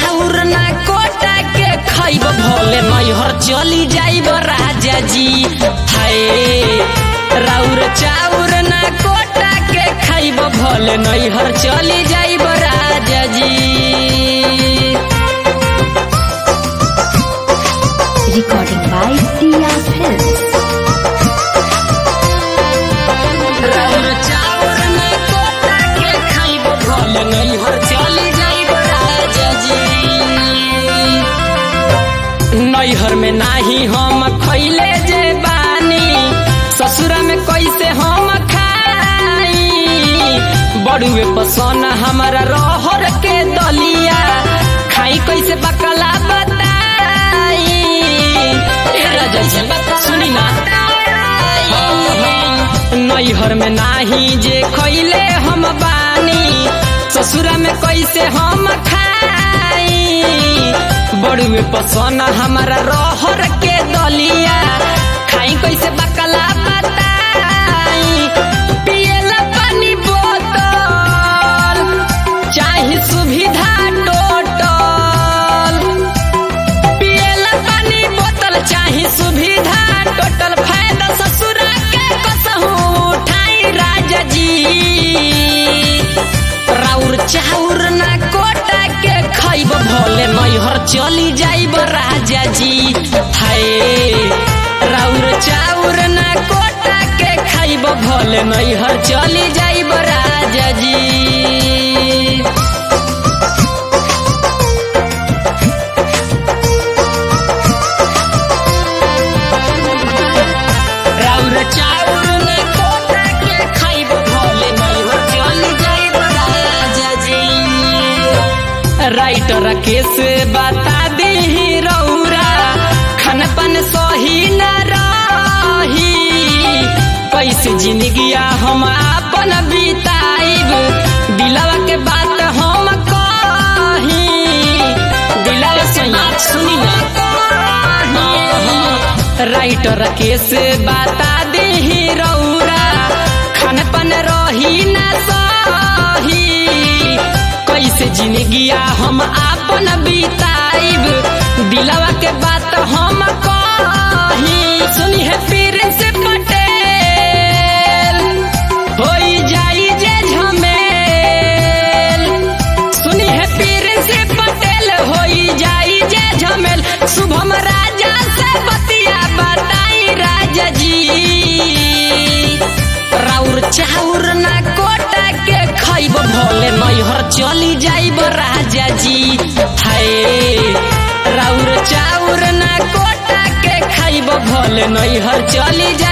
चाउर ना कोटा के खाइब भले नैहर चली जाइब राजा जी हाय राउर चाउर ना कोटा के खाइब भले नैहर चली जाइब राजा जी Recording by Tia Films. राउर चाउर ना कोटा के खाइब भले नैहर चली जाइब राजा जी नैहर में नाही हम खैले जे बानी ससुरा में कैसे हम खाई बड़ुए पसन हमारा रहर के दलिया खाई कैसे बकला बताई ए राजा जी सुनी ना नैहर में नाही जे खैले हम बानी ससुरा में कैसे हम खाई बड़ुए पसन हमारा रहर के दलिया खाई कैसे बकला बताई पियला पानी बोतल चाहे सुविधा टोटल पियला पानी बोतल चाहे सुविधा टोटल फायदा ससुरा के कसहू उठाई राजा जी राउर चाउर ना कोटा के खाइब भले नैहर चली जाइब राजा जी हाय राउर चाउर ना कोटा के खाइब भले नैहर चली जाइब राजा जी राउर चाउर ना कोटा के खाइब भले नैहर चली जाइब राजा जी राइटर केस बता दी रौरा खान पान सही न रही कैसे जिंदगिया हम अपन बिताइब दिलवा के बात हम कही दिलवा से सुनी ना राइटर केस बता दी रौरा खान पान रही न सही कैसे जिंदगिया हम आपन बिताइब दिलवा के बात हम कही सुनी है पीर से पटेल होई जाई जे झमेल सुनी है पीर से पटेल होई जाई जे झमेल शुभम राजा से बतिया बताई राजा जी राउर चाउर ना कोटा के खाइब भले नैहर चली जाइब राजा जी हाय राउर चाउर ना कोटा के खाइब भले नैहर चली जा